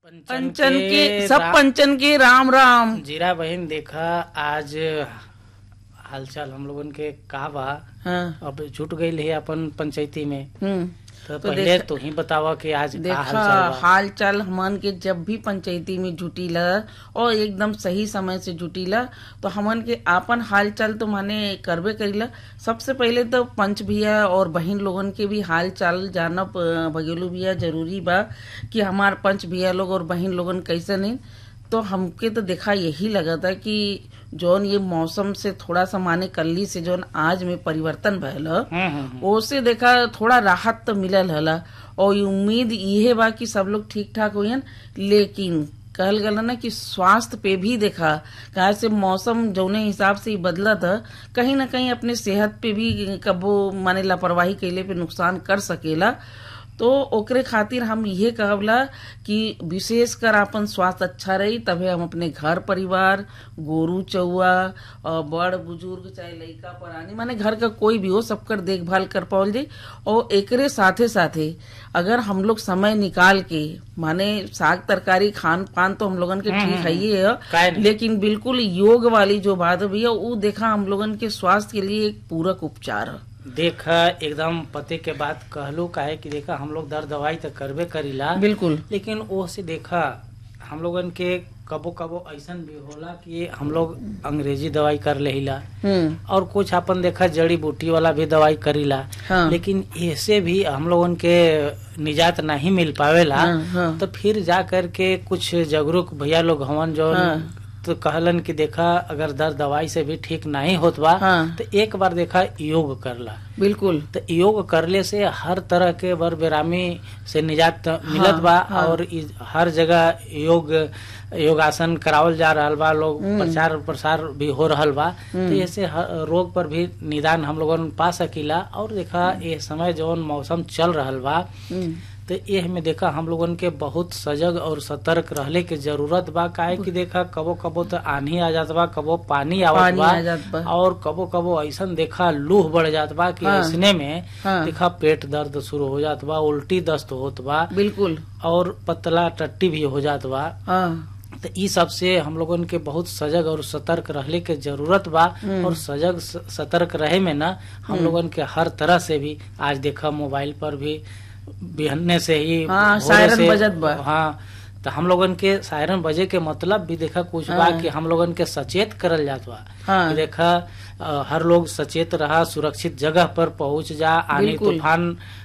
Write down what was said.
पंचन के सब पंचन के राम राम जीरा बहन देखा आज हालचाल हम लोगन के का बा हाँ, अब जुट गई है अपन पंचायती में हम्म। तो तो पहले देखा- तू ही बतावा कि आज का देखा हालचाल बा हाल चाल हमन के जब भी पंचायती में जुटीला और एकदम सही समय से जुटीला तो हमन के आपन हाल चाल तो माने करबे करीला सबसे पहले तो पंच भैया और बहन लोगन के भी हाल चाल जानब अ, भगेलू भैया जरूरी बा कि हमार पंच भैया लोग और बहन लोगन कैसे नहीं तो हमके तो देखा यही लगा था कि जौन ये मौसम से थोड़ा सा माने कल्ली से जौन आज में परिवर्तन भयल ह, हम्म, हम्म, हम्म। ओसे देखा थोड़ा राहत तो मिलल हला और ये उम्मीद इहे बा कि सब लोग ठीक ठाक होयन लेकिन कहल गल ना कि स्वास्थ्य पे भी देखा कहा से मौसम जौने हिसाब से ही बदला था कहीं ना कहीं अपने सेहत पे भी कबो माने लापरवाही कैले पे नुकसान कर सकेला तो ओकरे खातिर हम ये कहबला कि विशेष कर अपन स्वास्थ्य अच्छा रही तबे हम अपने घर परिवार गोरू चौआ और बड़ बुजुर्ग चाहे लइका परानी माने घर का कोई भी हो सबकर देखभाल कर पावल जाई और एकरे साथे साथे अगर हम लोग समय निकाल के माने साग तरकारी खान पान तो हम लोगन के ठीक है ही काहे है नहीं? लेकिन बिल्कुल योग वाली जो बात भी है वो देखा हम लोगन के स्वास्थ्य के लिए एक पूरक उपचार है देखा एकदम पते के बात कहलू काहे कि देखा हम लोग दर दवाई तो करबे करीला बिल्कुल लेकिन वो से देखा हम लोगन के कबो कबो ऐसन भी होला कि हम लोग अंग्रेजी दवाई कर लेहिला हम्म और कुछ अपन देखा जड़ी बूटी वाला भी दवाई करीला हाँ। लेकिन ऐसे भी हम लोगन के निजात नहीं मिल पावेला हाँ, हाँ। तो फिर जा कर के कुछ जागरूक भैया लोग हवन जो हाँ। तो कहलन कि देखा अगर दर्द दवाई से भी ठीक नहीं होत बा हाँ। तो एक बार देखा योग करला बिल्कुल तो योग करले से हर तरह के बर बेरामी से निजात मिलत बा हाँ। और इ- हर जगह योग योगासन करावल जा रहल बा लोग प्रचार प्रसार भी हो रहल बा तो ऐसे हर रोग पर भी निदान हम लोगन पा सकीला और देखा ये समय जौन मौसम चल रहल बा हम्म तो एह में देखा हम लोगन के बहुत सजग और सतर्क रहले के जरूरत बा काहे कि देखा कबो कबो तो आंधी आ जात बा कबो पानी आवत पानी बा आ जात बा। और कबो कबो ऐसन देखा लूह बढ़ जात बा कि हाँ। ऐसने में हाँ। देखा पेट दर्द शुरू हो जात बा उल्टी दस्त होत बा बिल्कुल और पतला टट्टी भी हो जात बा हाँ तो ई सब से हम लोगन के बहुत सजग और सतर्क रहले के जरूरत बा और सजग स- सतर्क रहे में ना हम लोगन के हर तरह से भी आज देखा मोबाइल पर भी बिहन्ने से ही हाँ, भोरे सायरन से- बजत बा। हाँ तो हम लोगन के सायरन बजे के मतलब भी देखा कुछ बा हाँ। कि हम लोगन के सचेत करल जात बा हाँ। कि देखा अ, हर लोग सचेत रहा सुरक्षित जगह पर पहुंच जा आनी बिल्कुल। तूफान